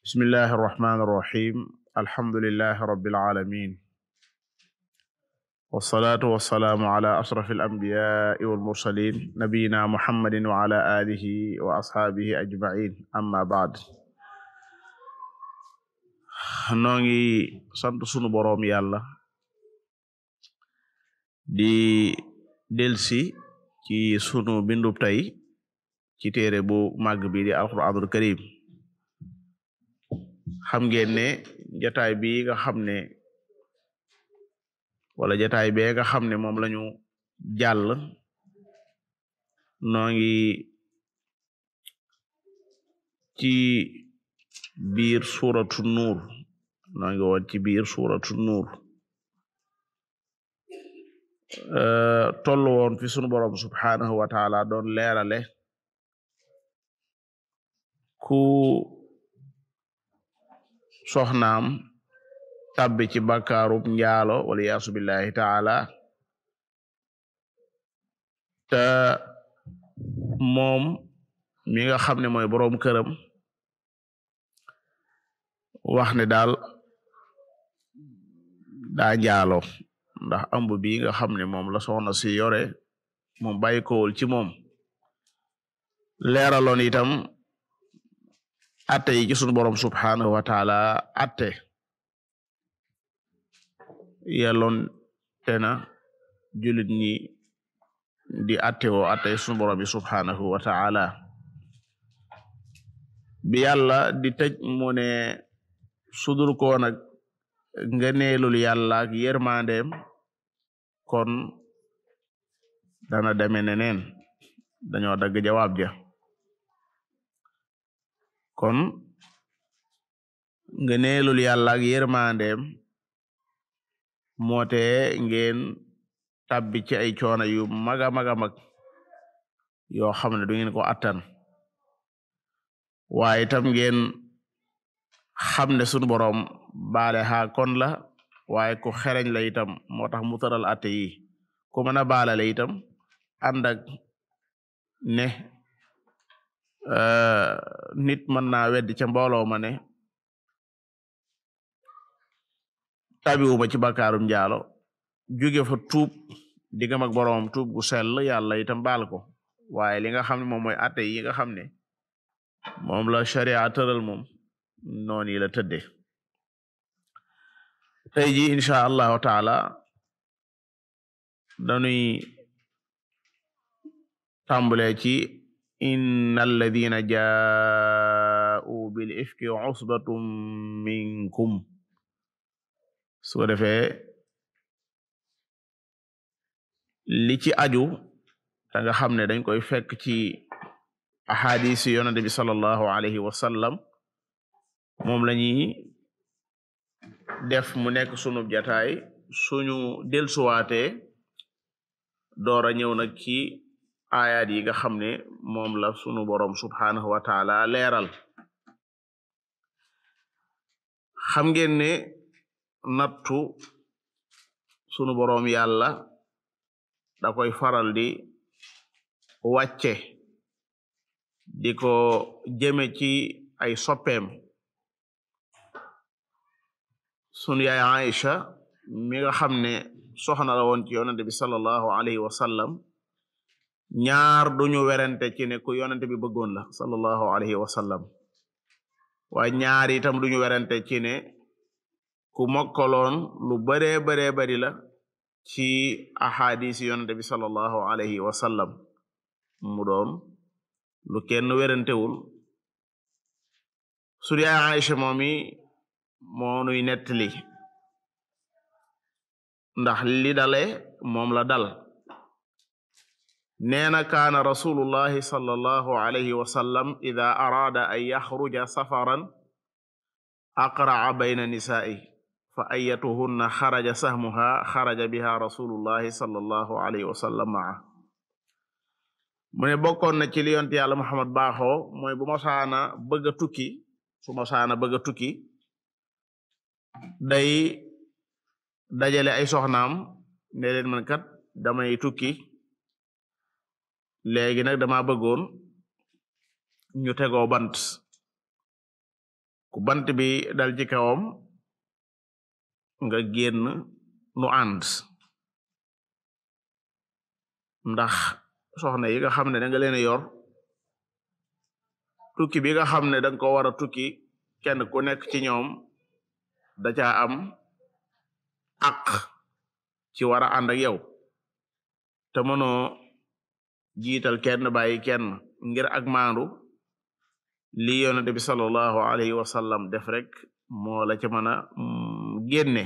bismillahi irrahmani irrahim alhamdulilahi rabilalamin walsalaatu walsalaamu ala ashraf alambiyai walmursalin nabiyina muhammadin wa ala alihi wa ashaabihi ajmain amma baad noo ngi sant sunu boroom yàlla di delsi ci sunu bindub tey ci téere bu màgg bi di alquranul karim xam ngeen ne jataay bi nga xam ne wala jataay bee nga xam ne moom lañu jàll noo ngi ci biir suratu nuur noo ngi woon ci biir suratu nuur tollu woon fi sunu borom subhanahu wa taala doon leerale ku soxnaam tabbi ci bàkkaarub njaalo wala yaasu billahi taala te moom mi nga xam ne mooy boroom këram wax ne daal daa njaalo ndax ëmb bi nga xam ne moom la soxna si yore moom bàyyi kowul ci moom leeraloon itam atte yi ci sunu borom subhanahu wa taala atte yelloon te na jullit ñi di atte woo atte sunu borom bi subhanahu wa taala bi yàlla di tëj mu ne sudur ko nag ngëneelul yàlla ak yërmandeem kon dana deme neneen dañoo dagg jawaab ja kon ngëneelul yàlla ak yërmandeem moote ngeen tabbi ci ay coono yu maga maga mag yoo xam ne du ngeen ko attan waaye itam ngeen xam ne sunu boroom baale xaa kon la waaye ku xereñ la itam moo tax mu tëral atte yi ku mën a baale la itam ànd ak ne nit mën naa weddi ca mbooloo ma ne tabiwuma ci bakkaarum njaalo jóge fa tuub diggam ak boroom tuub gu sell yàlla itam baal ko waaye li nga xam ne moom mooy atte yi nga xam ne moom la sharia tëral moom noonu yi la tëdde tey ji incha allahu taala dañuy tàmbale ci inna alladina jaa'u bil ifki usbatum minkum su ko defee li ci aju da nga xam ne dañ koy fekk ci ahadis yi yonente bi sallallahu alayhi wa sallam moom la ñuy def mu nekk sunu jataay suñu delsuwaatee doora ñëw nag ci ayaat yi nga xam ne moom la sunu boroom subhanahu wa taala leeral xam ngeen ne nattu sunu boroom yàlla da koy faral di wàcce di ko jëme ci ay soppeem sunu yaay Aïcha mi nga xam ne soxna la woon ci yonente bi sallallahu alayhi wa sallam ñaar duñu werante ci ne ku yonente bi bëggoon la sallallahu alayhi wa sallam waaye ñaar itam duñu werante ci ne ku mokkaloon lu baree baree bari la ci ahadis yonente bi sallallahu alayhi wa sallam mu doon lu kenn werantewul sunu yaay Aïcha moomi moo nuy nettali ndax li dale moom la dal neena kaana rasulullahi sallallahu alayhi wa sallam ida araada an yaxruja safaran aqraca bayna nisaa'i fa ayatuhunna xaraja sahmuha xaraja biha rasulullahi sallallahu alayhi wa sallam maa mu ne bokkoon na ci li yonte yàlla Muhammad baaxoo mooy bu masaana bëgg a tukki su masaana bëgg a tukki day dajale ay soxnaam ne leen man kat damay tukki léegi nag dama bëggoon ñu tegoo bant ku bant bi dal ci kawam nga génn nu ànd ndax soxna yi nga xam ne da nga leen yor tukki bi nga xam ne danga ko war a tukki kenn ku nekk ci ñoom da caa am ak ci war a ànd ak yow te mënoo jiital kenn bàyyi kenn ngir ak maandu li yonente bi sallallahu alayhi wa sallam def rek moo la ca mën a génne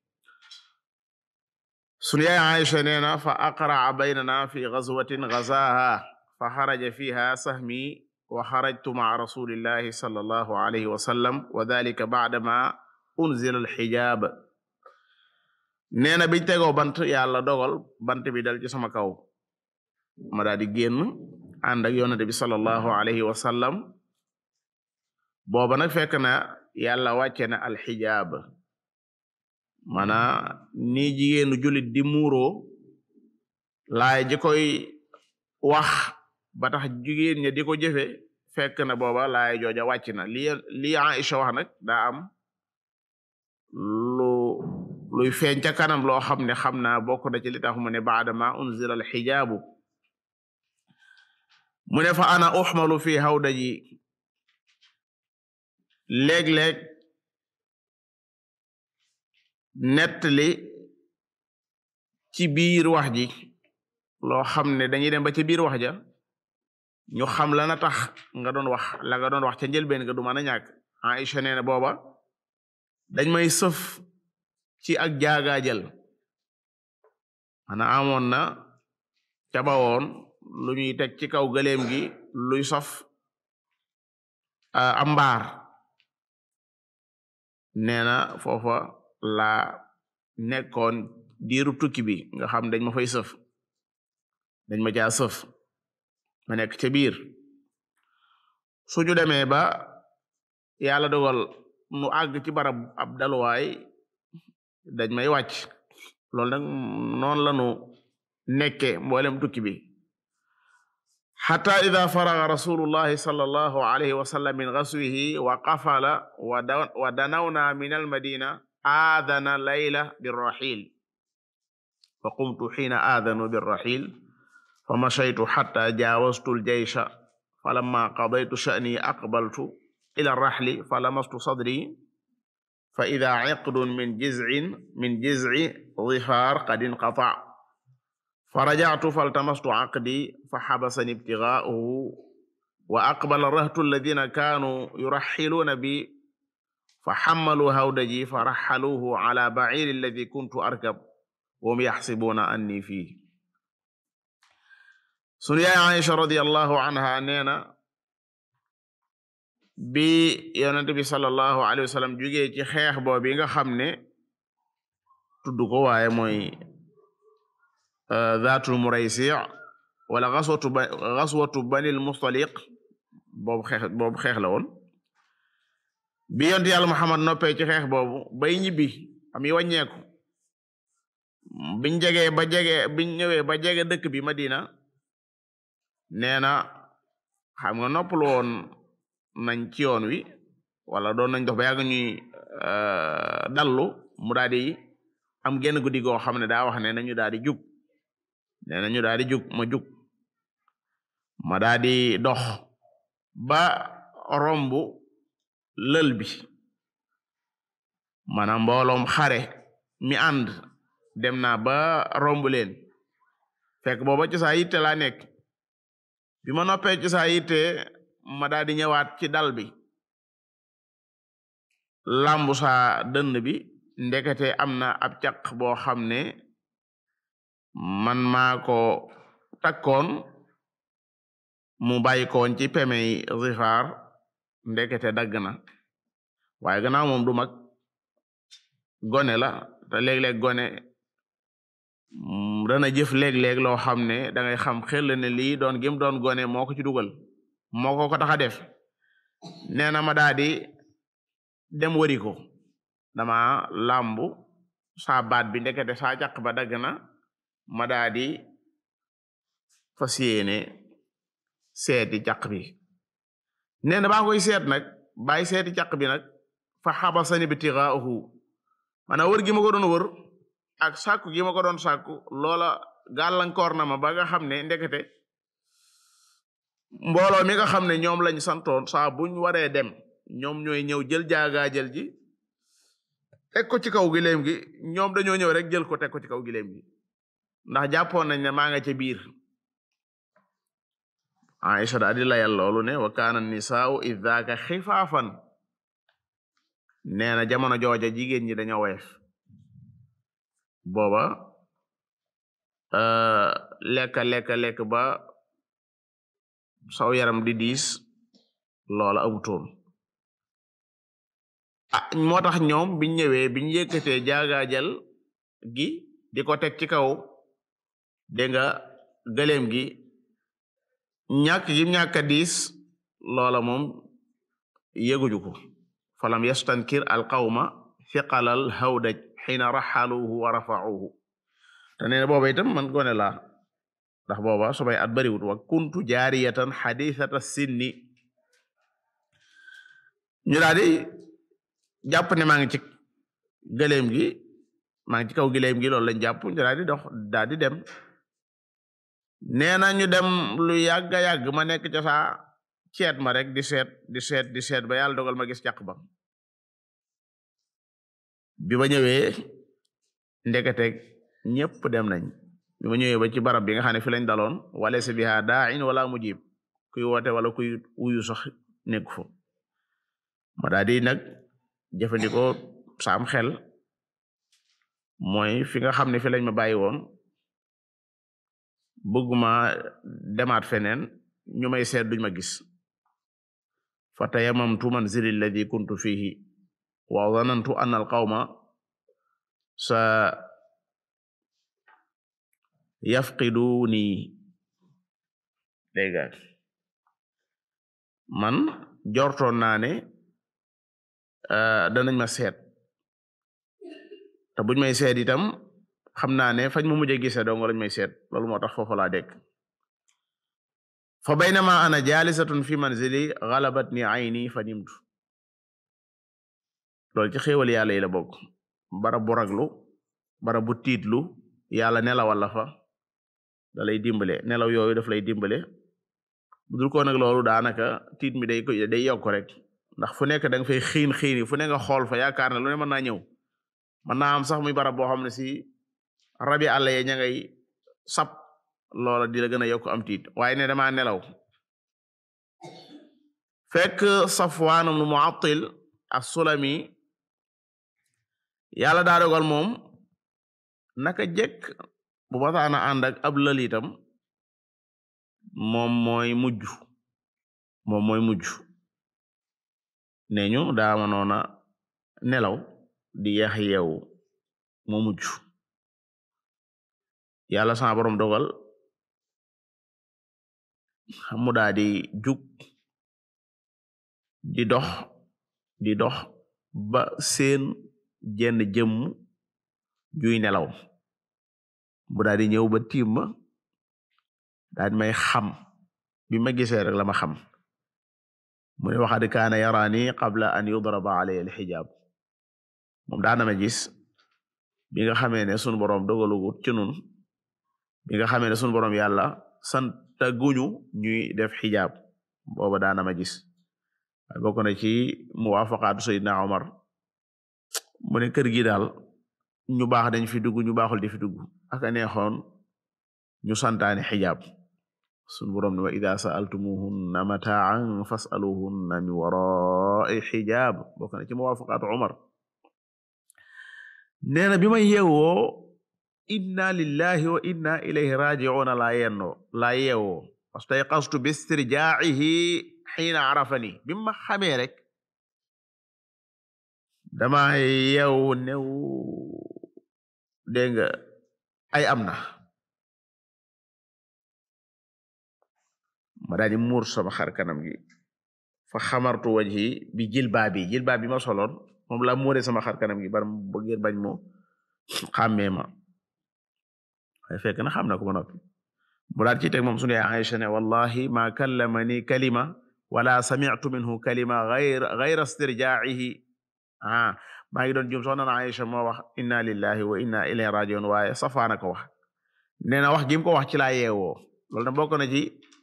sunu yaay Aisha nee na fa aqraa baynana fi ghazwatin ghazaha fa xaraja fiha sahmi wa xarajtu ma'a rasulillahi sallallahu alayhi wa sallam wa dhalika ba'dama unzila alxijaab nee na biñ tegoo bant yàlla dogal bant bi dal ci sama kaw ma daal di génn ànd ak yonente bi sallallahu alayhi wa sallam booba nag fekk na yàlla wàcce na alxijaab mana ni jigéenu julit di muuroo laay ji koy wax ba tax jigéen ña di ko jëfe fekk na booba laay jooja wàcc na li li Aisha wax nag daa am lu luy feeñ ca kanam loo xam ne xam naa bokk na ci li tax mu ne baada ma unzila alxijaabu mu ne fa ana uxmalu fi hawdaji léeg-léeg nettali ci biir wax ji loo xam ne dañuy dem ba ci biir wax ja ñu xam la na tax nga doon wax la nga doon wax ca njëlbeen nga du mën a ñàkk Aisha nee na booba dañ may sëf ci ak jaagaajal mana amoon na ca bawoon lu ñuy teg ci kaw gëléem gi luy sof am mbaar nee na foofa laa nekkoon diiru tukki bi nga xam dañ ma fay sëf dañ ma caa sëf ma nekk ca biir suñu demee ba yàlla dogal nu àgg ci barab ab daluwaay dañ may wàcc loolu nag noonu la nu nekke mboolem tukki bi xata ida faraga rasulullahi sallallahu alayhi wa sallam min gaswihi wa qafala wa danawna min almadina aadana layla birraxil fa qumtu xiina aadanu birraxil fa mashaytu xata jaawastu aljaysha falamma qadaytu sha'ni aqbaltu ila arraxli falamastu sadri fa ida ciqdun min jizcin min jizci difaar qad inqata fa rajactu faltamastu caqdi fa xabasani ibtigaa'uhu wa aqbala rahtu alladina kaanuu yuraxiluuna bi fa xammaluu hawdaji fa raxaluuhu cala baciiri alladi kuntu arkab wahum yaxsibuuna anni fii sunu yaay Aisha radiyallahu anha nee na bi yonent bi sallallahu alayhi wa sallam jugee ci xeex boobu nga xam ne tudd ko waaye mooy zaatul muraysi wala gaswatu ba gaswatu banil mustaliq boobu xeex boobu xeex la woon bi yonent yàlla Muhammad noppee ci xeex boobu bay ñibbi am yi wàññeeku biñ jegee ba jege biñ ñëwee ba jege dëkk bi Madina nee na xam nga noppalu woon nañ ci yoon wi wala doon nañ dox ba yàgg ñuy dallu mu daal di am genn guddi goo xam ne daa wax ne nañu daal di jug nee nañu daal di jug ma jug ma daal di dox ba romb lël bi maanaam mbooloom xare mi ànd dem naa ba romb leen fekk booba ci saa yitte laa nekk bi ma noppee ci saa yitte ma daal di ñëwaat ci dal bi lambu saa dënd bi ndekete am na ab caq boo xam ne man maa ko takkoon mu bàyyi koon ci pemey zifaar ndekete dagg na waaye gannaaw moom du mag gone la te léeg-léeg gone dana jëf léeg-léeg loo xam ne da ngay xam xel ne lii doon gim doon gone moo ko ci dugal moo ko ko tax a def nee na ma daa di dem wari ko dama làmbu saa baat bi ndekete saa caq ba dagg na ma daa di fas yéene seeti caq bi nee na baa koy seet nag bàyyi seeti caq bi nag fa xabasani bitighaahu maanaam wër gi ma ko doon wër ak sàkku gi ma ko doon sàkku loola gàllankoor na ma ba nga xam ne ndekete mbooloo mi nga xam ne ñoom lañ santoon saa buñ waree dem ñoom ñooy ñëw jël jaagaajël ji teg ko ci kaw gileem gi ñoom dañoo ñëw rek jël ko teg ko ci kaw gileem gi ndax jàppoon nañ ne maa nga ca biir Aisha daal di layal loolu ne wa kaana nisaau iddaaka xifaafan nee na jamono jooja jigéen ñi dañoo woyof booba lekka lekka lekk ba saw yaram di diis loola amutoon ah moo tax ñoom biñ ñëwee biñ yëkkatee jaagaajal gi di ko teg ci kaw dégg nga gëléem gi ñàkk gi ñàkk a diis loola moom yëguñu ko falam yastankir alqawma fiqalal hawdaj xiina raxaluhu wa rafauhu te nee na booba itam man gone laa ndax booba subay at bariwut wa kuntu jaariyatan xadisata sinni ñu daal di jàpp ne maa ngi ci gëléem gi maa ngi ci kaw gëléem gi loolu lañ jàpp ñu daal di dox daal di dem nee na ñu dem lu yàgg a yàgg ma nekk ca saa ceet ma rek di seet di seet di seet ba yàlla dogal ma gis càq ba bi ma ñëwee ndekete ñëpp dem nañ bi ma ñëwee ba ci barab bi nga xam ne fi lañ daloon wala si biha daain wala mujib kuy woote wala kuy wuyu sax nekku fa ma daal di nag jëfandikoo saam xel mooy fi nga xam ne fi lañ ma bàyyi woon bëgguma demaat feneen ñu may seet duñ ma gis fa tayamamtu manzili alladi kuntu fihi wa zanantu anna alqawma sa yafqiduni dégga man jortoon naa ne danañ ma seet te buñ may seet itam xam naa ne fañ ma mujj a gisee dong lañ may seet loolu moo tax foofu laa dégg fa baynama ana jalisatun fi manzili galabatni ayni fa nimtu loolu ci xéewal yàlla yi la bokk barab bu raglu barab bu tiitlu yàlla nelawal la fa da lay dimbale nelaw yooyu daf lay dimbale bu dul ko nag loolu daanaka tiit mi day day yokk rek ndax fu nekk da nga fay xiin xiini fu ne nga xool fa yaakaar ne lu ne mën naa ñëw mën naa am sax muy barab boo xam ne si rabi àll ye ña ngay sap loola di la gën a yokk am tiit waaye ne dama nelaw fekk Safwaan ibn Mu'attil as-Sulami yàlla daa dogal moom naka jekk bu masaana ànd ak ab lal itam moom mooy mujj moom mooy mujj ne ñu daa mënoona nelaw di yeex yeewu moo mujj yàlla sama borom dogal mu daa di jug di dox di dox ba seen jenn jëmm juy nelaw bu daa di ñëw ba tiim ma daa di may xam bi ma gisee rek la ma xam mu ne waxad kaana yaraani qabla an yudraba alayya alxijaab moom daana ma gis bi nga xamee ne sunu borom dogalugut ci nun bi nga xamee ne sunu borom yàlla santa guñu ñuy def xijaab booba daana ma gis waaye bokk na ci muwaafaqaatu Seydina Omar mu ne kër gi daal ñu baax dañ fi dugg ñu baaxul di fi dugg ak a neexoon ñu santaane xijaab sunu borom ne wa ida sa'altumuhunna mataan fas'aluhunna min wara'i xijaab bokk na ci muwaafaqaatu Omar nee na bi ma yeewoo inna lillahi wa inna ilayhi raji'una laa yennoo laa yeewoo wastayqastu bi istirjaa'ihi xiina arafani bi ma xamee rek dama yeewu new dégg nga ay am na ma daal di muur sama xar kanam gi fa xamartu wajhi bi jilbaa bi jilbaa bi ma soloon moom la muure sama xar kanam gi bar bu ngir bañ mo xàmmee ma waaye fekk na xam na ko ba noppi mu daal ci teg moom sunu yaay Aïcha ne wallahi ma kallamani kalima wala sami'tu minhu kalima ghayra ghayra istirja'ihi ah maa ngi doon jum soxna na Aïcha moo wax inna lillahi wa inna ilayhi raji'un waaye safaana ko wax nee na wax gi mu ko wax ci laa yeewoo loolu na bokk na ci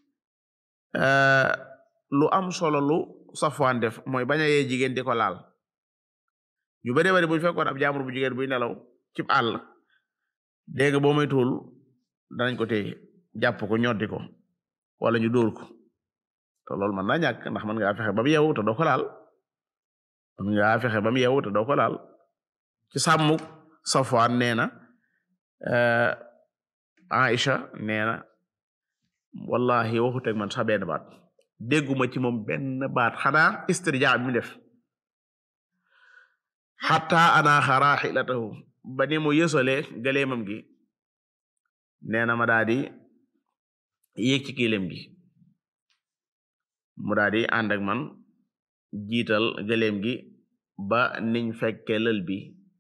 lu am solo lu safwaan def mooy bañ a yee jigéen di ko laal ñu bari bari buñu fekkoon ab jaamur bu jigéen buy nelaw ci àll dégg nga boo may tuul danañ ko téye jàpp ko ñoddi ko wala ñu dóor ko te loolu mën naa ñàkk ndax mën ngaa fexe ba mu yeewu te doo ko laal mën ngaa fexe ba mu yeewu te doo ko laal ci sàmmuk Safwaan nee na Aïcha nee na wallahi waxut ak man sax benn baat dégguma ci moom benn baat xanaa istirja bi mu def xatta anaaxa raaxilatahu ba ni mu yësole galeemam gi nee na ma daa di yéeg ci kilem gi mu daa di ànd ak man jiital galeem gi ba niñ fekke lël bi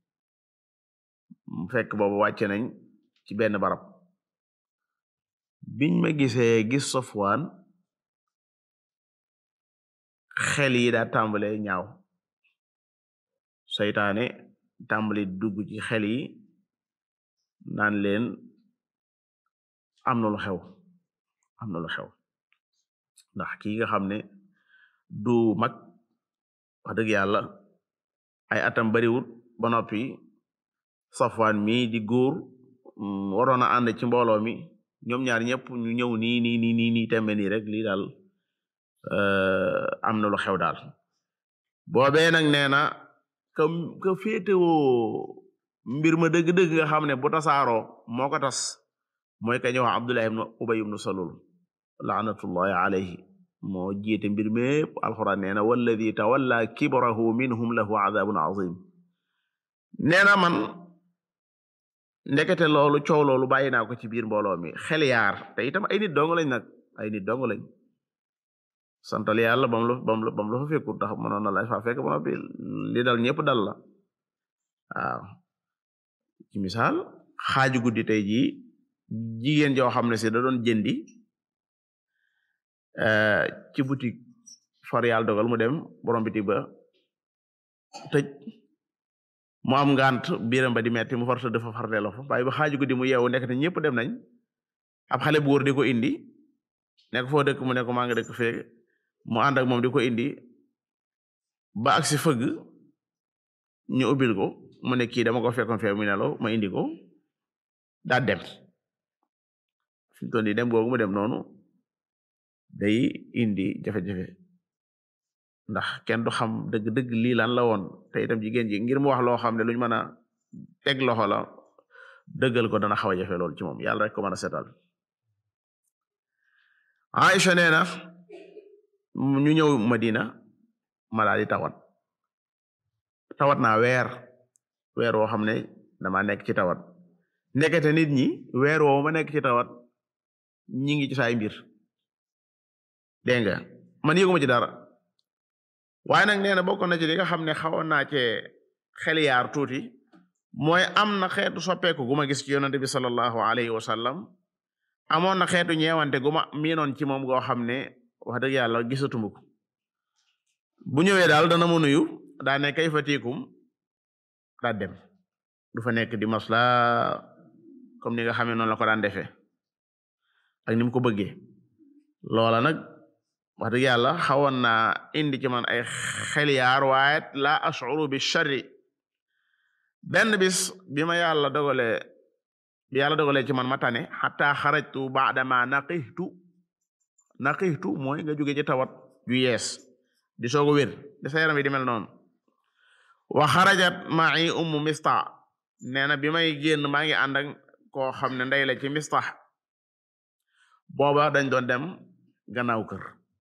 fekk boobu wàcce nañ ci benn barab biñ ma gisee gis Safwaan xel yi daa tàmbale ñaaw saytaane tàmbali dugg ci xel yi naan leen am na lu xew am na lu xew ndax kii nga xam ne du mag wax dëgg yàlla ay atam bariwut ba noppi Safwaan mi di góor waroon a ànd ci mbooloo mi ñoom ñaar ñëpp ñu ñëw nii nii nii nii nii tembe nii rek lii daal am na lu xew daal boobee nag nee na ka ka féetewoo mbir ma dëgg-dëgg nga xam ne bu tasaaroo moo ko tas mooy ka ñëw Abdullah ibn Ubay ibn Salul laanatullahi alayhi moo jiite mbir mépp alxuraan nee na walladi tawalla kibrahu minhum lahu adabun azim nee na man ndekete loolu coow loolu bàyyi naa ko ci biir mbooloo mi xel yaar te itam ay nit dong lañ nag ay nit dong lañ santal yàlla bam la bam la bam la fa fekkul tax mënoon na la fa fekk ba noppi li dal ñëpp dal la waaw ci misaal xaaju guddi tey jii jigéen joo xam ne si da doon jëndi ci boutique far yàlla dogal mu dem borom bitik ba tëj mu am ngant biiram ba di metti mu farta dafa farteelo fa waaye ba xaaju guddi mu yeewu nekk te ñëpp dem nañ ab xale bu góor di ko indi nekk foo dëkk mu nekk maa nga dëkk feeg mu ànd ak moom di ko indi ba agsi fëgg ñu ubbil ko mu ne kii dama ko fekkoon fee mu nelaw ma indi ko daa dem fi mu toll nii dem googu mu dem noonu day indi jafe-jafe ndax kenn du xam dëgg-dëgg lii lan la woon te itam jigéen ji ngir mu wax loo xam ne luñ mën a teg loxo la dëggal ko dana xaw a jafe lool ci moom yàlla rek ko mën a setal Aïcha nee na ñu ñëw Madina ma daal di tawat tawat naa weer weer woo xam ne dama nekk ci tawat ndekete nit ñi weer woo ma nekk ci tawat ñi ngi ci saay mbir dégg nga man yëguma ci dara waaye nag nee na bokk na ci li nga xam ne xawoon naa cee xel yaar tuuti mooy am na xeetu soppeeku gu ma gis ci yonante bi sallallahu alayhi wa sallam amoon na xeetu ñeewante gu ma miinoon ci moom goo xam ne wax dëgg yàlla gisatuma ko bu ñëwee daal dana mu nuyu daa ne kay fatikum daa dem du fa nekk di masla comme ni nga xamee noonu la ko daan defee ak ni mu ko bëggee loola nag wax dëgg yàlla xawoon naa indi ci man ay xeliyaar waaye la ashuru bi sharri benn bis bi ma yàlla dogale bi yàlla dogalee ci man ma tane xataa xarajtu baadama naqixtu naqixtu mooy nga jóge ci tawat ju yees di soog a wér di sa yaram yi di mel noonu wa xarajat ma'i ummu mista nee na bi may génn maa ngi ànd ak koo xam ne ndey la ci mista booba dañ doon dem gannaaw kër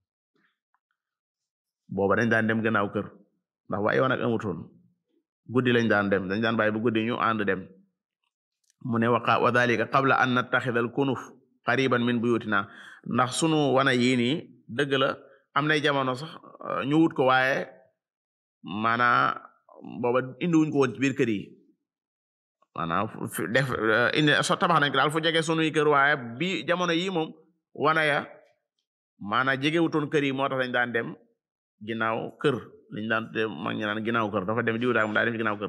booba dañ daan dem gannaaw kër ndax waaye woon ak amutoon guddi lañ daan dem dañ daan bàyyi bu guddi ñu ànd dem mu ne waqa wa dalika qabla an nattaxida al kunuf qariban min buyutina ndax sunu wana yii nii dëgg la am nay jamono sax ñu wut ko waaye maanaa booba indi wuñ ko woon ci biir kër yi maanaam def indi so tabax nañ ko daal fu jege sunuy kër waaye bi jamono yi moom wana ya maanaam jegewutoon kër yi moo tax dañ daan dem ginnaaw kër liñ daan dem mag ñi naan ginnaaw kër dafa dem diw daal mu daa dem ci ginnaaw kër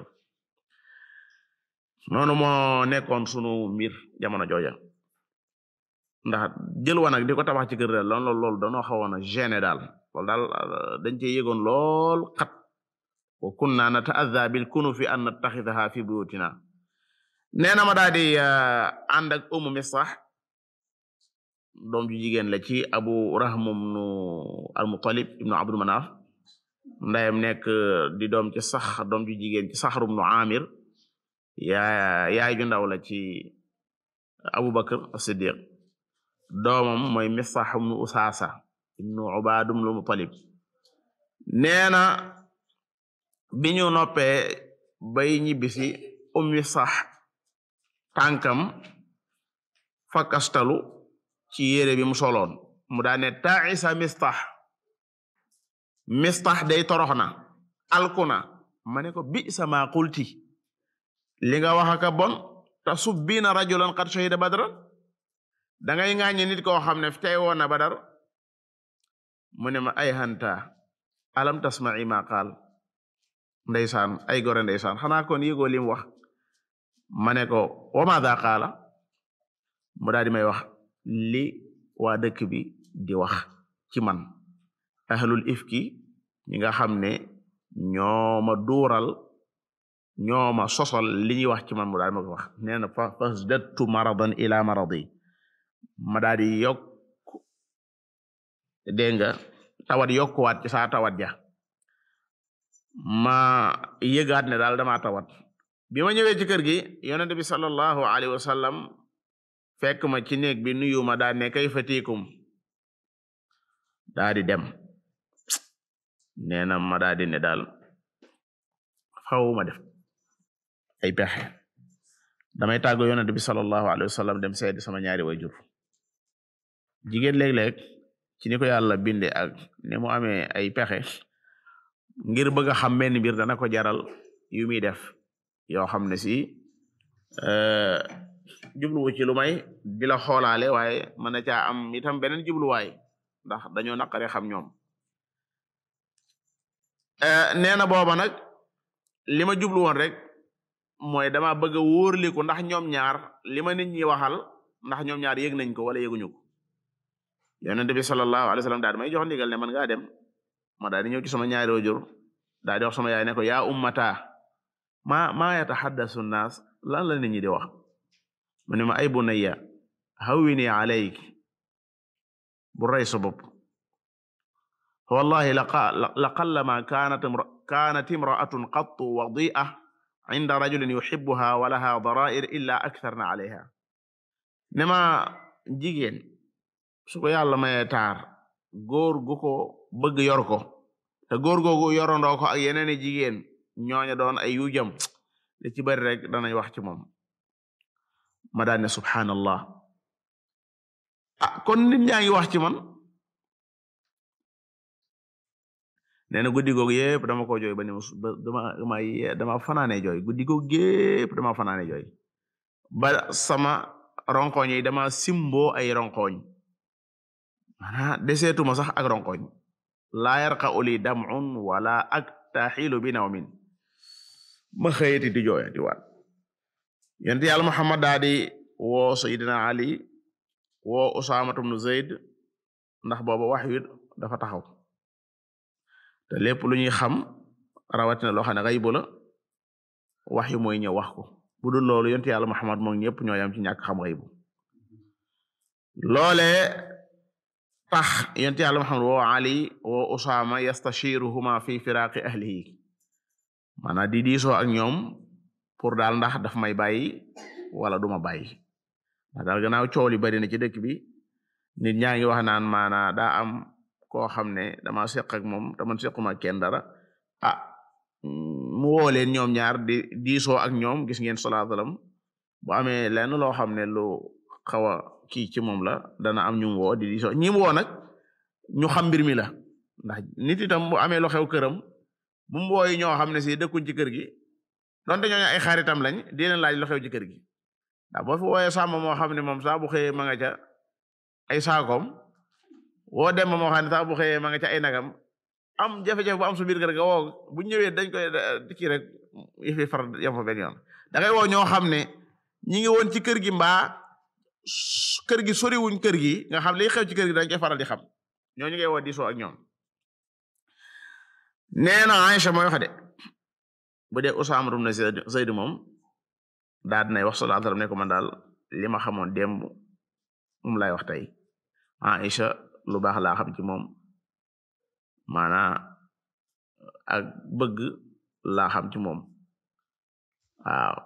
noonu moo nekkoon sunu mbir jamono jooja ndax jël wanag di ko tabax ci kër daal loolu loolu danoo xawoon a gêné daal loolu daal dañ cee yëgoon lool xat wa kunna nataadda bil kunufi an nattaxidaha fi buyutina nee na ma daal di ànd ak umu misax doom ju jigéen la ci abu rahmum nu almutalib ibnu abdul manaf ndayam nekk di doom ci sax doom ju jigéen ci saxrum nu amir yaa yaay ju ndaw la ci abubakar as-siddiq doomam mooy misax ibnu usaasa ibnu ubadum lu mutalib nee na bi ñu noppee bay ñibbisi ummi sax tànkam fakkastalu ci yére bi mu soloon mu daane taisa mistax mistax day torox na alkuna ma ne ko bi sama qulti li nga wax aka bon ta subbiina rajulan qad shahida badran dangay ŋaañe nit koo xam ne tey woon na badar mu ne ma ay hanta alam tasma'i ma qaal ndeysaan ay gore ndeysaan xanaa kon yëgoo lim wax ma ne ko wa maada qaala mu daal di may wax li waa dëkk bi di wax ci man ahlul ifki ñi nga xam ne ñooma duural ñooma sosol li ñuy wax ci man mu daal ma ko wax nee na fa fasdattu maradan ila maradi ma daal di yokk dégg nga tawat yokkuwaat ci saa tawat ja ma yëgaat ne daal dama tawat bi ma ñëwee ci kër gi yonent bi sallallahu alayhi wa sallam fekk ma ci néeg bi nuyu ma daa ne kay fatikum daa di dem nee na ma daa di ne daal xaw ma def ay pexe damay tàggu yonent bi sallallahu alayhi wa sallam dem seedi sama ñaari wayjur jigéen léeg-léeg ci ni ko yàlla binde ak ni mu amee ay pexe ngir bëgg a xam benn mbir dana ko jaral yu muy def yoo xam ne si jubluwu ci lu may di la xoolaale waaye mën na caa am itam beneen jubluwaay ndax dañoo naqare xam ñoom nee na booba nag li ma jublu woon rek mooy dama bëgg a wóorliku ndax ñoom ñaar li ma nit ñi waxal ndax ñoom ñaar yëg nañ ko wala yëguñu ko yonent bi sallallahu alayhi wa sallam daal di may jox ndigal ne man ngaa dem ma daal di ñëw ci sama ñaari waajur daal di wax sama yaay ne ko yaa ummata ma ma yataxaddasu nnaas lan la nit ñi di wax mu ne ma ay bunayya hawwini alayk bu rey sa bopp wallahi la qallama kanat kanat imra'atun qattu wadi'a inda rajulin yuhibbuha wa laha dara'ir illa aktharna alayha ne ma jigéen su ko yàlla maye taar góor gu ko bëgg yor ko te góor googu yorandoo ko ak yeneeni jigéen ñooña doon ay yu jëm li ci bari rek danañ wax ci moom ma daan ne subhanallah ah kon nit ñaa ngi wax ci man nee na guddi googu yépp dama ko jooy ba ni dama dama dama fanaane jooy guddi googu yépp dama fanaane jooy ba sama ronkoñ yi dama simboo ay ronkoñ mana deseetuma sax ak ronkoñ laa yarqa uli dam'un wala aktaxilu bi nawmin ma xëyati di jooya di waat yent yàlla Muhammad daa di woo Sayyidina Ali woo Usaamatu bnu Zayd ndax booba wax wi dafa taxaw te lépp lu ñuy xam rawatina loo xam ne xaybu la wax yu mooy ñëw wax ko bu dul loolu yent yàlla Muhammad moom ñëpp ñoo yam ci ñàkk xam xaybu loolee tax yent yàlla Muhammad woo Ali woo Usaama yastashiruhuma fi firaqi ahlihi maanaam di diisoo ak ñoom pour daal ndax daf may bàyyi wala duma bàyyi ndax daal gannaaw coow li bari na ci dëkk bi nit ñaa ngi wax naan maanaa daa am koo xam ne dama seq ak moom te man sequma kenn dara ah mu woo leen ñoom ñaar di diisoo ak ñoom gis ngeen sallallahu alayhi wasallam bu amee lenn loo xam ne lu xaw a kii ci moom la dana am ñu woo di diisoo ñi mu woo nag ñu xam mbir mi la ndax nit itam bu amee lu xew këram bu mu wooyi ñoo xam ne si dëkkuñ ci kër gi donte ñooñu ay xaritam lañ di leen laaj lu xew ci kër gi ndax boo fi wooyee sàmm moo xam ne moom saa bu xëyee ma nga ca ay saakoom woo dem ba moo xam ne sax bu xëyee ma nga ca ay nagam am jafe-jafe bu am su biir kër ga woo bu ñëwee dañ koy kii rek yëfi far yam fa benn yoon da ngay woo ñoo xam ne ñi ngi woon ci kër gi mbaa kër gi soriwuñ kër gi nga xam li xew ci kër gi dañ koy faral di xam ñoo ñu ngay woo diisoo ak ñoom nee na Aïcha mooy wax de bu dee Usaama ibn Zayd moom daa dinay wax sallallahu alayhi wasallam ne ko man daal li ma xamoon démb moom lay wax tey Aïcha lu baax laa xam ci moom maanaa ak bëgg laa xam ci moom waaw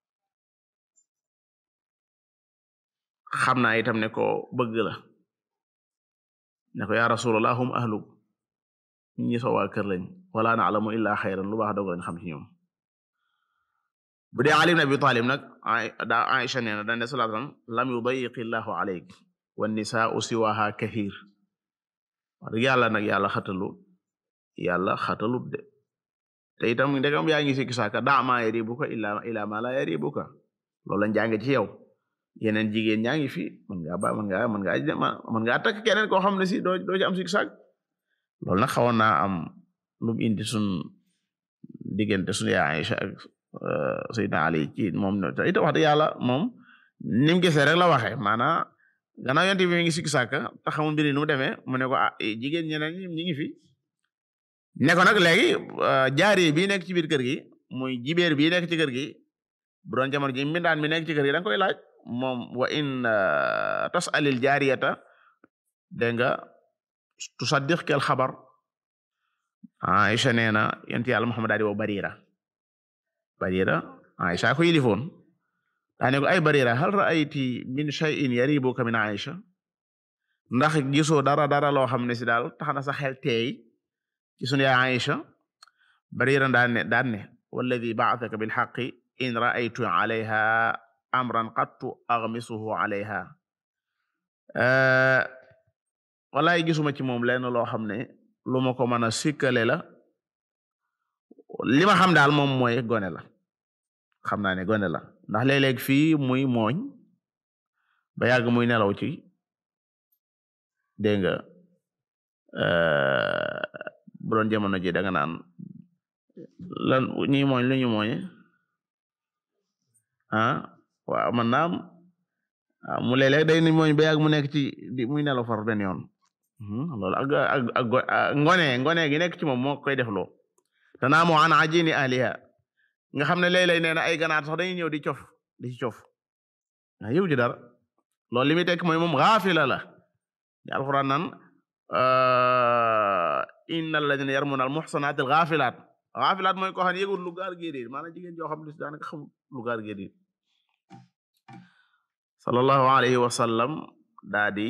xam naa itam ne ko bëgg la ne ko ya rasulullah hum ahluk ñi soo waa kër lañ wala na'lamu illa xayran lu baax doog lañ xam ci ñoom bu dee Ali ibn Abi Talib nag daa Aïcha nee na dane sallallahu alayhi wasallam lam yudayiqi llahu alayk wan nisaa'u siwaha kathir wax yàlla nag yàlla xatalu yàlla xatalut de te itam ndegam yaa ngi sikki saaka da ma yaribuka illa ila ma la yaribuka loolu lañ jànge ci yow yeneen jigéen ñaa ngi fi mën ngaa ba mën ngaa mën ngaa mën ngaa takk keneen koo xam ne si doo doo ci am sikki saak loolu nag xawoon naa am lu mu indi sun diggante sun yaa Aïcha ak Seydina Ali ci moom te ita wax dëgg yàlla moom ni mu gisee rek la waxee maanaam gannaaw yonent bi mi ngi sikki saaka te xamul mbiri nu mu demee mu ne ko ah jigéen ñeneen ñi ñi ngi fi ne ko nag léegi jaari bii nekk ci biir kër gi muy jibéer bii nekk ci kër gi bu doon jamono ji mbindaan mi nekk ci kër gi da nga koy laaj moom wa in tasalil jaariyata dégg nga tusaddiq kel xabar Aïcha nee na yonent yàlla Muhammad daal di woo Barira Barira Aïcha ko yilifoon daane ko ay Barira hal ra'ayti min shay'in yaribuka min Aïcha ndax gisoo dara dara loo xam ne si daal tax na sa xel teey ci sunu yaay Aïcha Barira daan ne daan ne walladi ba'athaka bil haqqi in ra'aytu alayha amran qattu aghmisuhu alayha walaay gisuma ci moom lenn loo xam ne lu ma ko mën a sikkale la li ma xam daal moom mooy gone la xam naa ne gone la ndax léeg-léeg fii muy mooñ ba yàgg muy nelaw ci dégg nga bu doon jamono ji da nga naan lan ñi mooñ lu ñu mooñe ah waaw man naam mu léeg-léeg day ni mooñ ba yàgg mu nekk ci di muy nelaw far benn yoon loolu ak ak ak ngone ngone gi nekk ci moom moo koy def loo te naa moo an ajini ahliha nga xam ne léeg-léeg nee na ay ganaar sax dañuy ñëw di cof di ci cof a yëw ji dara loolu li muy tekk mooy moom gaafila la di alquran nan inna alladina yarmuna al muhsanat al gaafilaat gaafilaat mooy koo xam ne yëgul lu gaar géedéet maanaam jigéen joo xam ne daanaka xamul lu gaar géedéet sallallahu alayhi wa sallam daa di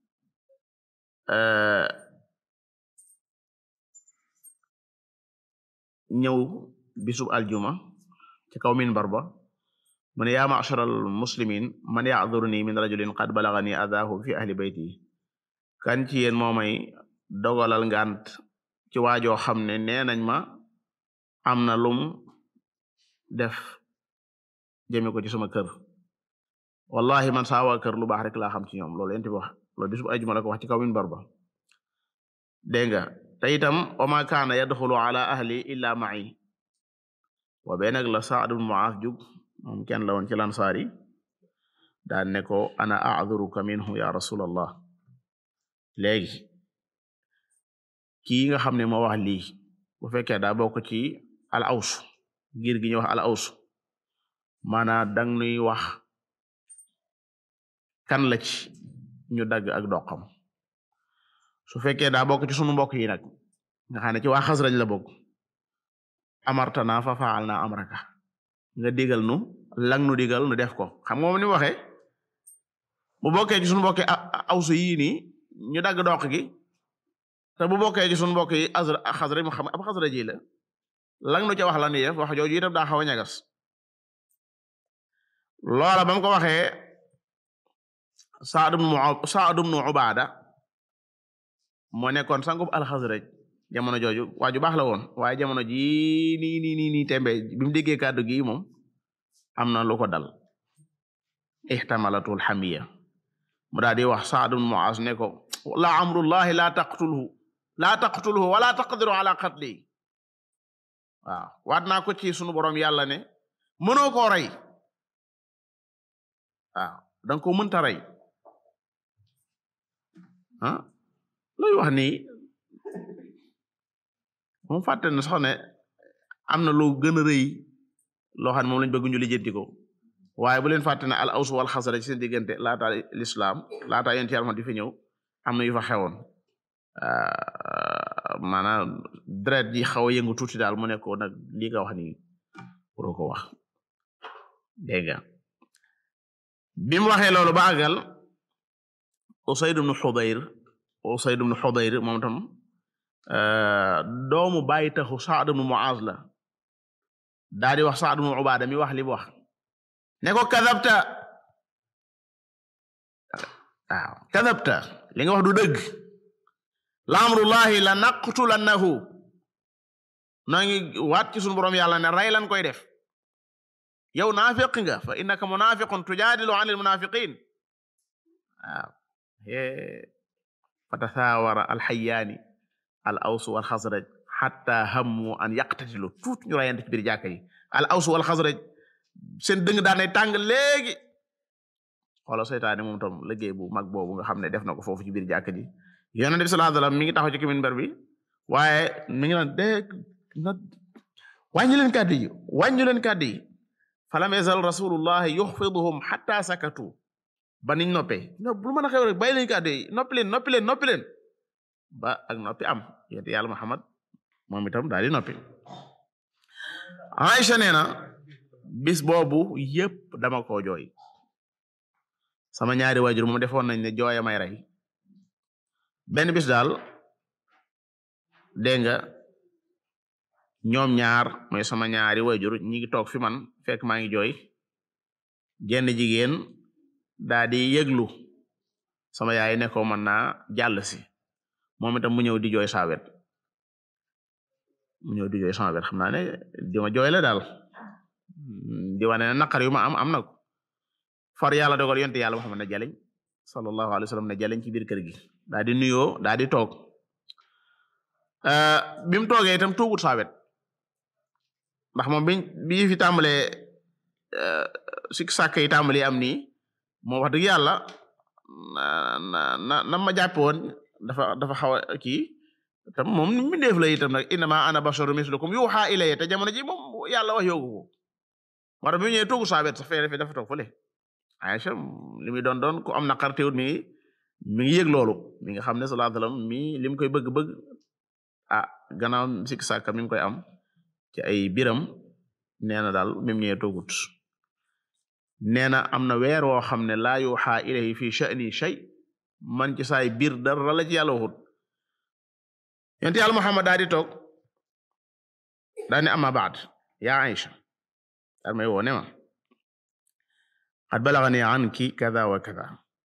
ñëw bisub aljuma ci kaw minbar ba mu ne yaa ma'shar al muslimin man ya'dhuruni min rajulin qad balagani adaahu fi ahli bayti kan ci yéen moo may dogalal ngant ci waajoo xam ne nee nañ ma am na lum def jëme ko ci sama kër wallahi man saa waa kër lu baax rek laa xam ci ñoom loolu yent bi wax loolu bisub aljuma la ko wax ci kaw minbar ba dégg nga te itam wa ma kaana yadxulu ala ahli illa ma'i wa bee nag la Sa'd ibn Mu'adh jug moom kenn la woon ci lansaar yi daan ne ko ana a'dhuruka minhu ya rasulallah léegi kii nga xam ne moo wax lii bu fekkee daa bokk ci al aws ngir gi ñu wax al aws maanaa dang nuy wax kan la ci ñu dagg ak doqam su fekkee daa bokk ci sunu mbokk yi nag nga xam ne ci waa Xasraj la bokk amartana fa faal na amraka nga digal nu lang nu digal nu def ko xam nga moom ni mu waxee bu bokkee ci sunu mbokk awsu yii nii ñu dagg doq gi te bu bokkee ci sunu mbokk yi azra Xasraj mu xam ab Xasraj ji la lang nu ca wax la ni def wax jooju itam daa xaw a ñagas loola ba mu ko waxee Saad ibn Saad ibn Ubaada moo nekkoon sangub al-Xasraj jamono jooju waa ju baax la woon waaye jamono jii nii nii nii nii tembe bi mu déggee kàddu gi moom am na lu ko dal ihtamalatul hamiya mu daal di wax Saad ibn Muaz ne ko la amrullahi la taqtulhu la taqtulhu wala taqdiru ala qatli waaw waat naa ko ci sunu borom yàlla ne mënoo koo rey waaw danga ko mënta rey ah looy wax nii moom fàtte na sax ne am na loo gën a rëy loo xam ne moom lañ bëgg ñu lijjanti ko waaye bu leen fàtte ne al aws wal xasraj seen diggante laata l'islam laata yonent Yàlla di fi ñëw am na yu fa xewoon maanaam deret ji xaw a yëngu tuuti daal mu ne ko nag lii nga wax nii pour ko wax dégg nga bi mu waxee loolu ba àggal Usayd ibn Hudayr Usayd ibn Hudayr moom tam doomu bàyyi taxu Sa'd ibn Mu'az la daa di wax Sa'd ibn Ubaada mi wax li mu wax ne ko kadabta waaw kadabta li nga wax du dëgg la amrullahi la naqtulannahu noo ngi waat ci sunu borom yàlla ne rey lan koy def yow naafiq nga fa innaka munafiqun tujaadilu an almunafiqin waaw fa tasaawara alxayaani al aws wal xasraj xatta hammu an yaqtatilu tuut ñu rayante ci biir jàkka yi al aws wal xasraj seen dëng daanay tàng léegi xoola seytaane moom tam liggéey bu mag boobu nga xam ne def na ko foofu ci biir jàkka ji yonent bi sallallahu alayhi wasallam mi ngi taxaw ci minbar bi waaye mi ngi naan de na wàññi leen kàddu yi wàññi leen kàddu yi falam yazal rasulullah yuxfiduhum xatta sakatu ba niñ noppee no lu mën a xew rek bàyyi leen kàddu yi noppi leen noppi leen noppi leen ba ak noppi am yonent yàlla Muhammad moom itam daal di noppi Aïcha nee na bis boobu yépp dama ko jooy sama ñaari waajur moom defoon nañ ne jooya may rey benn bis daal dégg nga ñoom ñaar mooy sama ñaari waajur ñi ngi toog fi man fekk maa ngi jooy jenn jigéen daa di yëglu sama yaay ne ko mën naa jàll si moom itam mu ñëw di jooy saa wet mu ñëw di jooy sama wet xam naa ne di ma jooy la daal di wane ne naqar yu ma am am na ko far yàlla dogal yonte yàlla Muhammad ne jaleñ sallallahu alayhi wa sallam ne jaleñ ci biir kër gi daa di nuyoo daa di toog bi mu toogee itam tuugut saa wet ndax moom bi bi fi tàmbalee sik sàkk yi tàmbalee am nii moo wax dëgg yàlla na na na ma jàppe woon dafa dafa xaw a kii tam moom mi def la itam nag innama ana basharu mislukum yuha ilayya te jamono ji moom yàlla wax yoogu ko moo tax bi mu ñëwee tuugut saa wet sa fee dafa toog fële Aïcha li muy doon doon ku am naqar teewut mi mi ngi yëg loolu mi nga xam ne sallallahu alayhi wasallam mi li mu koy bëgg-bëgg ah gannaaw sik sàkka mi ngi koy am ci ay biram nee na daal mi mu ñëwee toogut nee na am na weer woo xam ne laa yuuxa ilayhi fi sha'ni shay man ci saay biir dara la ci yàlla waxut yonent yàlla Muhammad daa di toog daa ne amma baad yaa Aïcha daal may woo ne ma qad balagani anki kada wa kada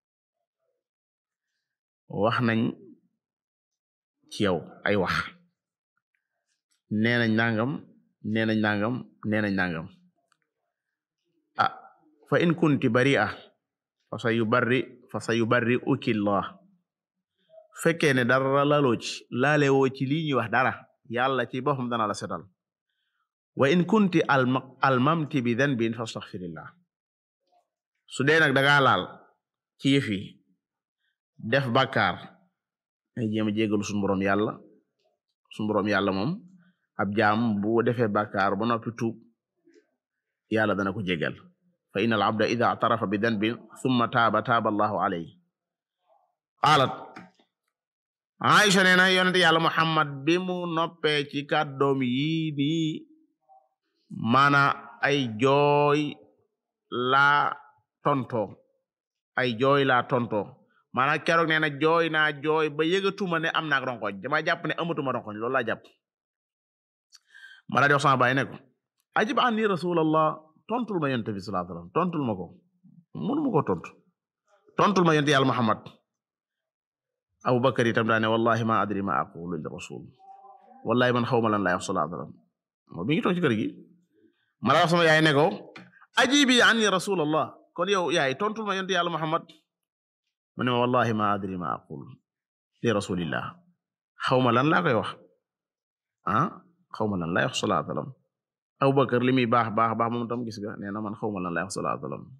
wax nañ ci yow ay wax nee nañ nangam nee nañ nangam nee nañ nangam ah fa in kunti bari'a fa sa yubarri fa sa yubarri ukillah fekkee ne dara laloo ci laale woo ci lii ñuy wax dara yàlla ci boppam dana la setal wa in kunti almamti bi dhanbin fastaghfirillah su dee nag danga laal ci yëf yi def bàkkaar ay jéem a jégalu suñu boroom yàlla suñu boroom yàlla moom ab jaam bu defee bàkkaar ba noppi tuub yàlla dana ko jégal fa inna al abda ida atarafa bi danbin summa taaba taaba allahu alayhi qaalat Aïcha nee na yonente yàlla Muhammad bi mu noppee ci kàddoom yii nii maana ay jooy laa tonto ay jooy laa tonto maanaam keroog nee na jooy naa jooy ba yëgatuma ne am naak ronkoñ dama jàpp ne amatuma ronkoñ loolu laa jàpp ma daa di wax sama baay ne ko ajib anni rasulallah tontul ma yonent bi sallallahu alayhi wasallam tontul ma ko mënu ma ko tontu tontul ma yonent yàlla Muhammad Abubakar itam daa ne wallahi ma adri ma aqulu li rasul wallahi man xawma lan laa wax sallallahu alayhi wasallam moo bi ngi toog ci kër gi ma daa wax sama yaay ne ko ajibi anni rasulallah kon yow yaay tontul ma yonent yàlla Muhammad mu ne ma wallahi ma adri ma aqul li rasulillah xawma lan laa koy wax ah xawma lan lay wax sallallahu alayhi wasallam Abubakar li muy baax baax baax moom tam gis nga nee na man xawma lan lay wax sallallahu alayhi wasallam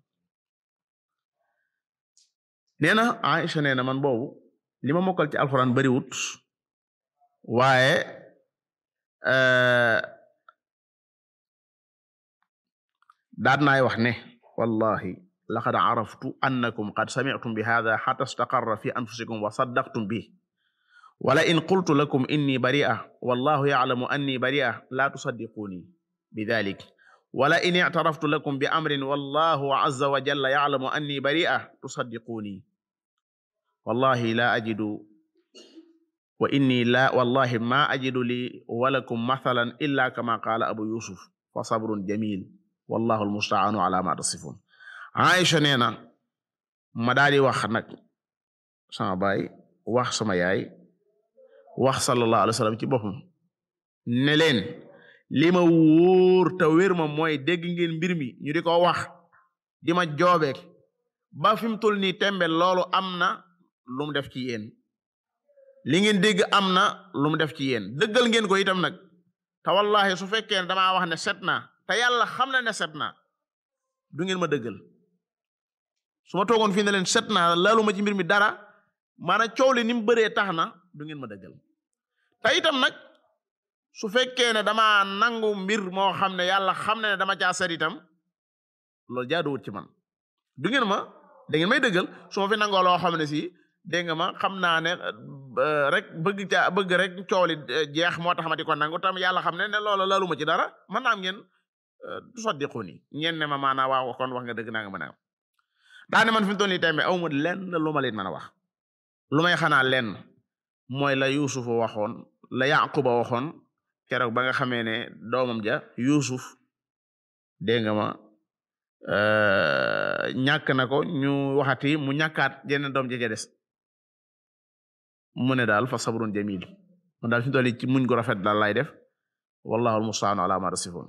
nee na Aisha nee na man boobu li ma mokkal ci alxuraan bariwut waaye daat naay wax ne wallahi laqad araftu annakum qad sami'tum bi hadha hatta istaqarra fi anfusikum wa saddaqtum bi wala in qultu lakum inni bari'a wallahu ya'lamu anni bari'a la tusaddiquni bidhalik wala in i'taraftu lakum bi amrin wallahu azza wa jalla ya'lamu anni bari'a tusaddiquni wallahi la ajidu wa inni la wallahi ma ajidu li walakum mathalan illa kama qala abu yusuf fa sabrun jamil wallahu almusta'anu ala ma tasifun Aisha nee na ma daal di wax nag sama baay wax sama yaay wax sallallahu alayhi wa sallam ci boppam ne leen li ma wóor te wér ma mooy dégg ngeen mbir mi ñu di ko wax di ma joobeek ba fi mu toll nii tembe loolu am na lu mu def ci yéen li ngeen dégg am na lu mu def ci yéen dëggal ngeen ko itam nag te wallahi su fekkee ne damaa wax ne set naa te yàlla xam na ne set naa du ngeen ma dëggal su ma toogoon fii ne leen set naa laalu ma ci mbir mi dara maanaam coow li ni mu bëree tax na du ngeen ma dëggal te itam nag su fekkee ne dama nangu mbir moo xam ne yàlla xam ne dama caa set itam loolu jaaduwut ci man du ngeen ma da ngeen may dëggal su ma fi nangoo loo xam ne si dégg nga ma xam naa ne rek bëgg caa bëgg rek coow li jeex moo tax ma di ko nangu tam yàlla xam ne ne loolu laalu ma ci dara man naam ngeen du soddiqu ni ñeen ne ma maanaa waaw kon wax nga dëgg naa nga mën a daane man fi mu toll nii tembe aw ma lenn lu ma leen mën a wax lu may xanaa lenn mooy la Yuusuf waxoon la Yaquba waxoon keroog ba nga xamee ne doomam ja Yuusuf dégg nga ma ñàkk na ko ñu waxati mu ñàkkaat jeneen doom ja ja des mu ne daal fa sabrun jamil mu daal fi mu toll nii ci muñ gu rafet daal lay def wallahu almustaanu ala ma tasifun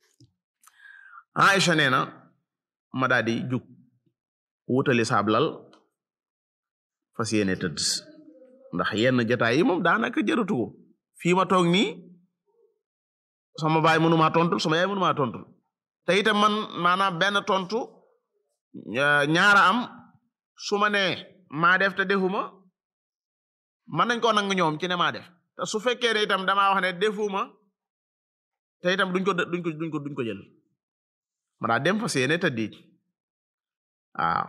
Aisha nee na ma daal di jug wutali saablal fas yéene tëdd ndax yenn jotaay yi moom daanaka jërëtu ko fii ma toog nii sama baay mënuma tontul sama yaay mënuma tontul te itam man maanaam benn tontu ñaara am su ma nee maa def te defuma mën nañ koo nangu ñoom ci ne maa def te su fekkee ne itam damaa wax ne defuma te itam duñ ko duñ ko duñ ko duñ ko jël ma daa dem fas yéene tëddi waaw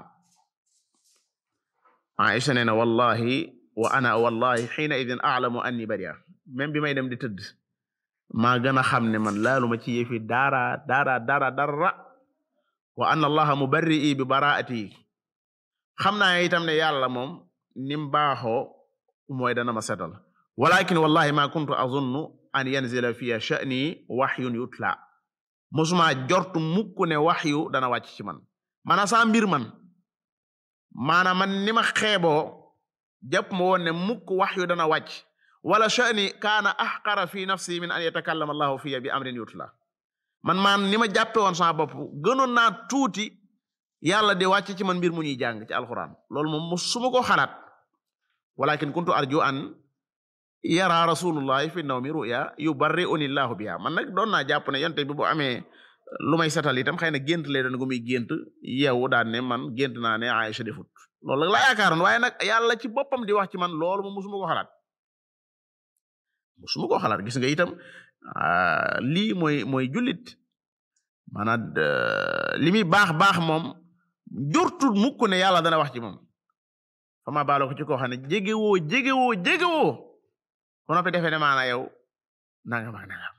Aisha nee na wallahi wa ana wallahi xiina idin aalamu anni baria même bi may dem di tëdd maa gën a xam ne man laaluma ci yëfi dara dara dara dara wa anna allaha mubarri'i bi baraati xam naa itam ne yàlla moom nim baaxoo mooy dana ma setal walakin wallahi ma kuntu azunnu an yanzila fiya sha'ni waxyun yutla mosuma jortu mukk ne waxyu dana wàcc ci man maanaam saa mbir man maanaam man ni ma xeeboo jàpp ma woon ne mukk waxyu dana wàcc wala sha'ni kaana ahqara fi nafsi min an yatakallama allahu fiya bi amrin yutla man maan ni ma jàppe woon sama bopp gënoon naa tuuti yàlla di wàcc ci man mbir mu ñuy jàng ci alquran loolu moom musuma ko xalaat walakin kuntu arju an yara rasulullahi fi nawmi ruya yubarri'uni llahu biha man nag doon naa jàpp ne yonte bi bu amee lu may setal itam xëy na gént lee doon gu muy gént yeewu daan ne man gént naa ne Aïcha defut loolu la yaakaaroon waaye nag yàlla ci boppam di wax ci man loolu moom musuma ko xalaat musuma ko xalaat gis nga itam lii mooy mooy jullit maanaam li muy baax baax moom jortul mukk ne yàlla dana wax ci moom fama baalo ko ci koo xam ne jegewoo jegewoo jegewoo ko noppi defee ne maana yow nangam ak nangam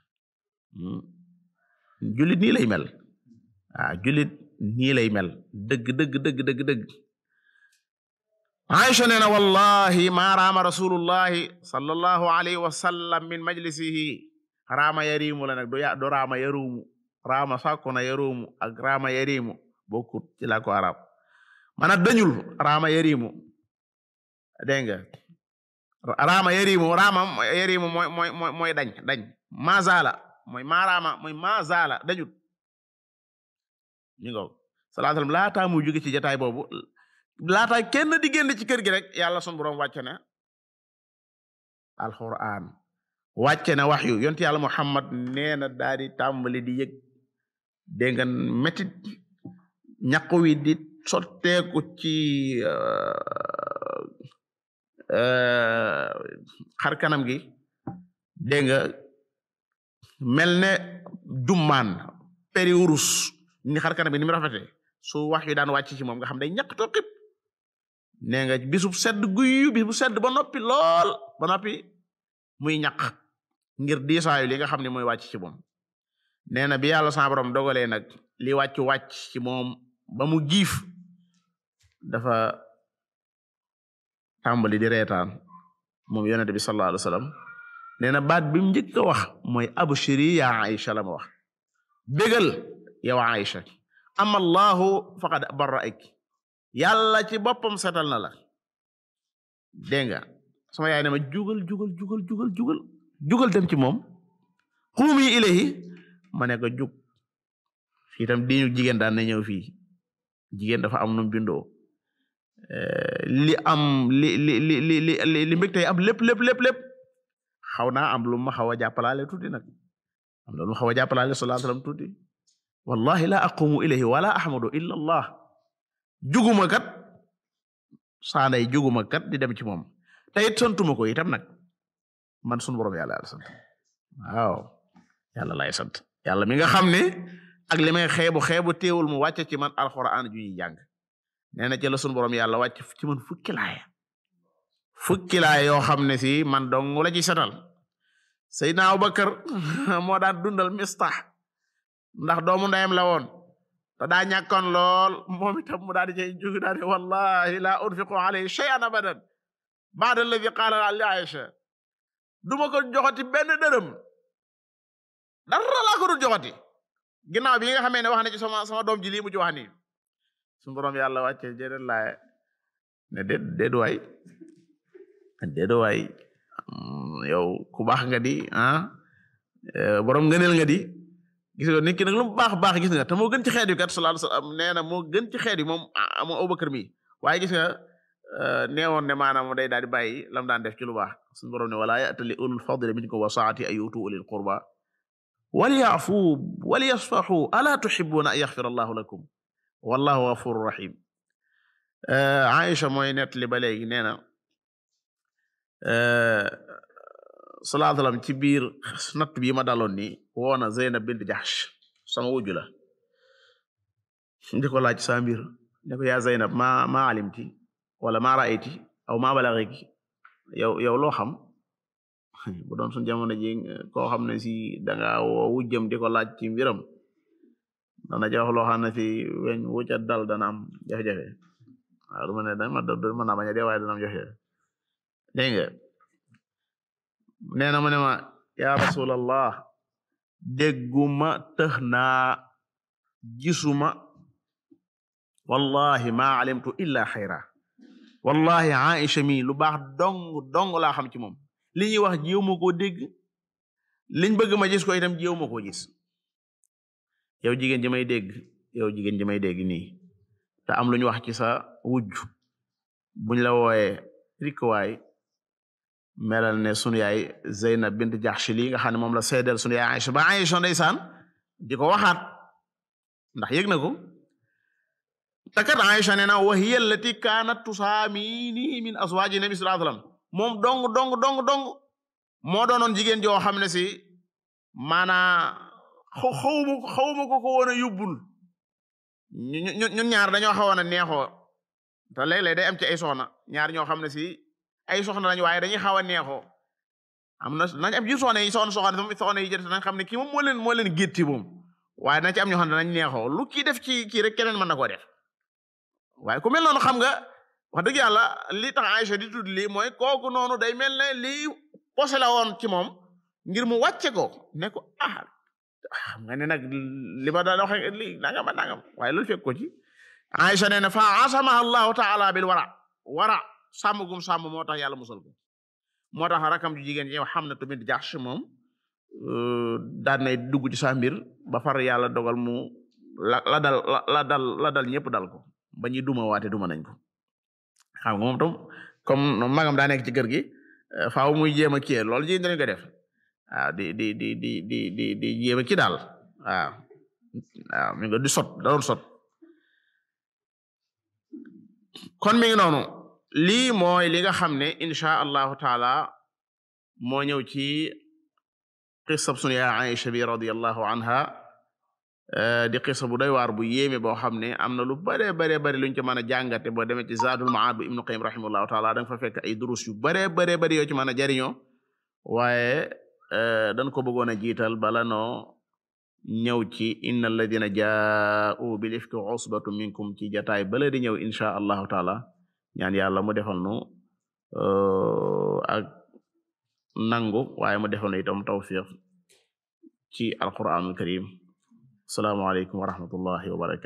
jullit nii lay mel ah jullit nii lay mel dëgg dëgg dëgg dëgg dëgg Aisha nee na wallahi ma raama rasulullahi sallallahu alayhi wa sallam min majlisihi raama yarimu la nag du ya du raama yarumu raama sàkku na yarumu ak raama yarimu bokkut ci la ko arab mana dañul raama yarimu dégg nga raama yarimu raama yarimu mooy mooy mooy mooy dañ dañ mazala mooy maaraama mooy mazala dañut ñu ngo sallallahu alayhi wasallam laataa muy jóge ci jataay boobu laataa kenn di génn ci kër gi rek yàlla sunu borom wàcc na alquran wàcce na wax yu yonent yàlla muhammad nee na daal di tàmbali di yëg dégg nga métit ñaq wi di sotteeku ci xar kanam gi dégg nga mel ne jummaan peri wurus ni xar kanam gi ni mu rafete su wax yu daan wàcc ci moom nga xam day ñaq to xib nee nga bisub sedd guyu bis bu sedd ba noppi lool ba noppi muy ñaq ngir diisaayu li nga xam ne mooy wàcc ci moom nee na bi yàlla sa borom dogalee nag li wàcc wàcc ci moom ba mu giif dafa tàmbali di reetaan moom yonente bi sallallahu alayhi wa sallam nee na baat bi mu njëkk a wax mooy abshiri ya Aïcha la ma wax bégal yow Aïcha ama allahu faqad barra'ak yàlla ci boppam setal na la dégg nga sama yaay ne ma jugal jugal jugal jugal jugal jugal dem ci moom xuumi ilayhi ma ne ko jug fii tam diñu jigéen daan na ñëw fii jigéen dafa am num bindoo li am li li li li li li mbég tey am lépp lépp lépp lépp xaw naa am lu ma xaw a jàppalaale tuuti nag am na lu ma xaw a jàppalaale sallallahu alayhi wasallam tuuti wallahi la aqumu ilayhi wala ahmadu illa allah juguma kat saanday juguma kat di dem ci moom te it santuma ko itam nag man sunu borom yàlla yàlla sant waaw yàlla lay sant yàlla mi nga xam ne ak li may xeebu xeebu teewul mu wàcce ci man alxuraan ju ñuy jàng nee na ci la sunu borom yàlla wàcc ci man fukki laaya fukki laaya yoo xam ne si man dong la ci setal Seydina Abubakar moo daan dundal mistax ndax doomu ndeyam la woon te daa ñàkkoon lool moom itam mu daal di cay jóg daal di wallahi la unfiqu alayhi shay'an abadan ba'da alladhi qaala li Aisha duma ko joxati benn dërëm dara laa ko dul joxati ginnaaw bi nga xamee ne wax na ci sama sama doom ji lii mu ci wax nii suñu borom yàlla wàcce jërë laaye ne déet déet waay déet waay yow ku baax nga di ah borom ngëneel nga di gis nga nit ki nag lu mu baax baax gis nga te moo gën ci xeet yi kat sallallahu alayhi wasallam nee na moo gën ci xeet yi moom moo Abubakar mi waaye gis nga neewoon ne maanaam day daal di bàyyi lam daan def ci lu baax suñu borom ne wala ya'tali ulul fadli minkum wa saati ay yutu ulil qurba walyafu walyasfahu ala tuhibbuna an yaghfira allahu lakum wallahu ghafurur rahim Aïcha mooy nettali ba léegi nee na sallallahu alayhi wasallam ci biir natt bii ma daloon ni woona Zeynab bint Jahsh sama wujju la di ko laaj sa mbir ne ko yaa Zeynab ma ma alimti wala ma ra'ayti aw ma balaghiki yow yow loo xam bu doon suñ jamono ji koo xam ne si danga woo wujjam di ko laaj ci mbiram dana jox loo xam ne si weñ wucca dal dana am jafe-jafe waaw du ma ne dama mën naa bañ a dee waaye dana am jafe-jafe dégg nga nee na mu ne ma ya rasulallah dégguma tëx naa gisuma wallahi ma alimtu illa xayra wallahi Aïcha mi lu baax dong dong laa xam ci moom li ñuy wax jiw ma koo dégg liñ bëgg ma gis ko itam jiw ma koo gis yow jigéen ji may dégg yow jigéen ji may dégg nii te am lu ñu wax ci sa wujj buñ la wooyee rikwaay melal ne sunu yaay Zeynab bint Jahsh li nga xam ne moom la seedeel sunu yaay Aïcha ba Aïcha ndeysaan di ko waxaat ndax yëg na ko te kat Aïcha nee na wa hiya allati kaanat tusaamini min azwaaji nabi sallallahu alayhi wasallam moom dong dong dong dong moo doonoon jigéen joo xam ne si maanaa xawma xawma ko ko woon a yóbbul ñun ñaar dañoo xawoon a neexoo te léeg-léeg day am ci ay soxna ñaar ñoo xam ne si ay soxna lañu waaye dañuy xaw a neexoo am na nañ am ji soxna yi soxna soxna soxna yi jël nañ xam ne kii moom moo leen moo leen gétti moom waaye nañ ci am ñoo xam ne dañ neexoo lu kii def ci kii rek keneen mën na koo def waaye ku mel noonu xam nga wax dëgg yàlla li tax Aïcha di tudd lii mooy kooku noonu day mel ne lii posé la woon ci moom ngir mu wàcce ko ne ko ah xam nga ne nag li ma daan waxe li nangam nangam waaye loolu fekk ko ci Aïcha nee na fa asamaha allahu taala bil wara wara sàmm gum sàmm moo tax yàlla musal ko moo tax rakam ju jigéen ñi xam na tamit Jahsh moom daan nay dugg ci sa mbir ba far yàlla dogal mu la la dal la dal la dal ñëpp dal ko ba ñuy duma waate duma nañ ko xam nga moom tam comme magam daa nekk ci kër gi faaw muy jéem a kii loolu ji dañ ko def waaw di di di di di di di jéem a kii daal waaw waaw mi nga di sot da doon sot kon mi ngi noonu lii mooy li nga xam ne insha allahu taala moo ñëw ci qissab sunu yaa Aïcha bi radiyallahu anha di qissa bu doy waar bu yéeme boo xam ne am na lu bare bare bare luñ ci mën a jàngate boo demee ci Zaadul Ma'aad bu Ibnu Qayyim rahimahullahu taala da nga fa fekk ay durus yu bare bare bare yoo ci mën a jariñoo waaye dañ ko bëggoon a jiital bala noo ñëw ci inna alladina jaa'u bil ifki usbatu minkum ci jataay bala di ñëw insha allahu taala ñaan yàlla mu defal nu ak nangu waaye mu defal nu itam tawfiq ci alquranul karim assalaamu aleykum wa rahmatullahi wa barakatu